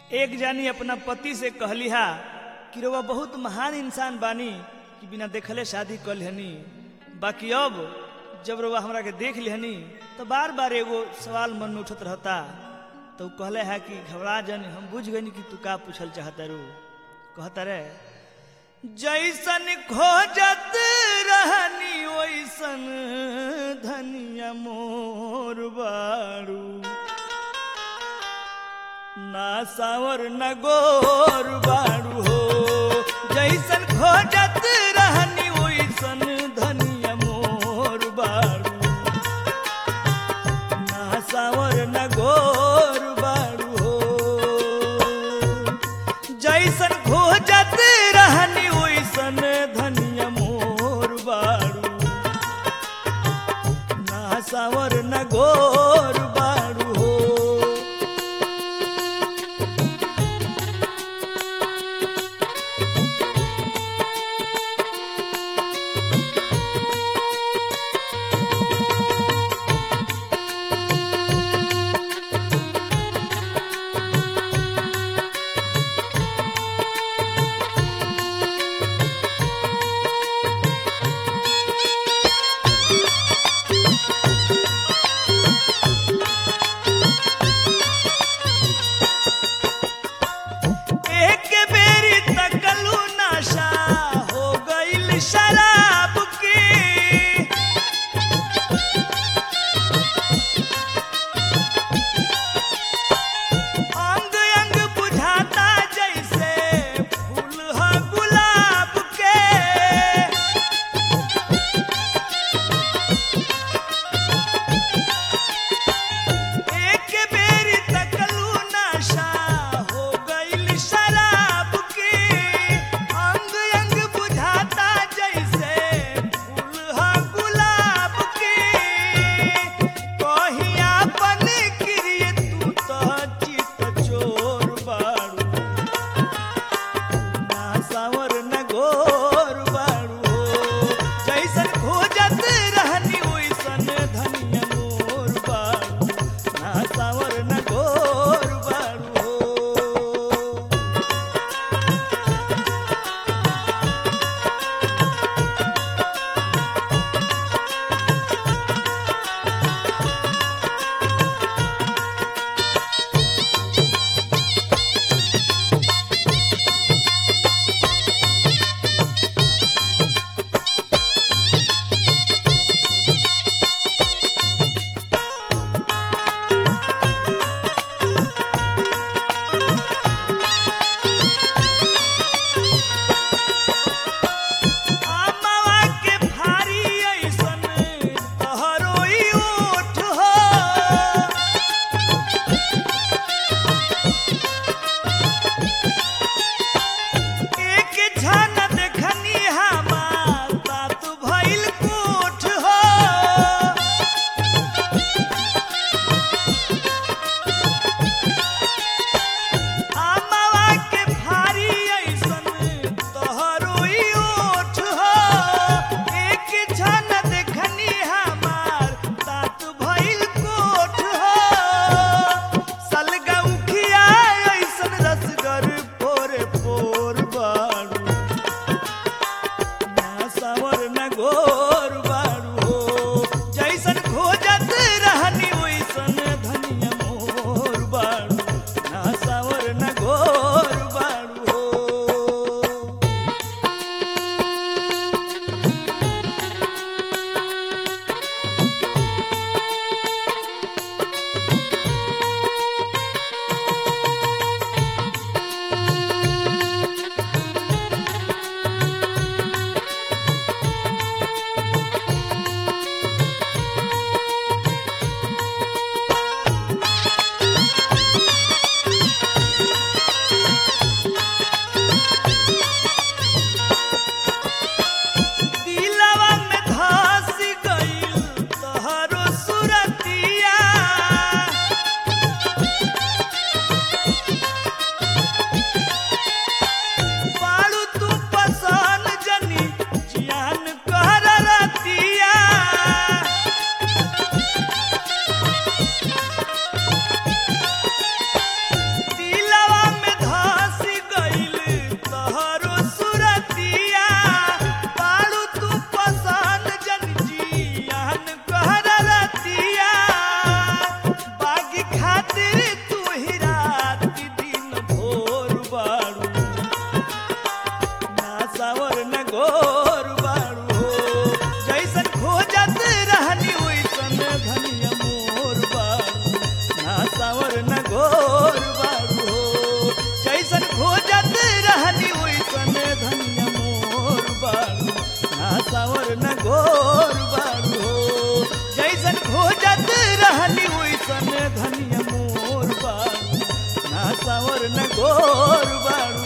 एक जानी अपना पति से कहली हा कि रउआ बहुत महान इंसान बानी कि बिना देखले शादी कर लेहनी बाकी अब जब रउआ हमरा के देख लेहनी तो बार बार एगो सवाल मन में उठत रहता तो उ कहले है कि घबरा जन हम बुझ गई कि तू का पूछल चाहता रू कहता रे जैसन खोजत रहनी वैसन धनिया मोर बारू ना सावर न गोर बारू हो जैसन खोजत रहनी वैसन धनिया मोर बारू ना सावर न गोर बारू हो जैसन खोजत रहनी वैसन धनिया मोर बारू ना सावर न गोर बारू हो सुनर न गोर बाड़ू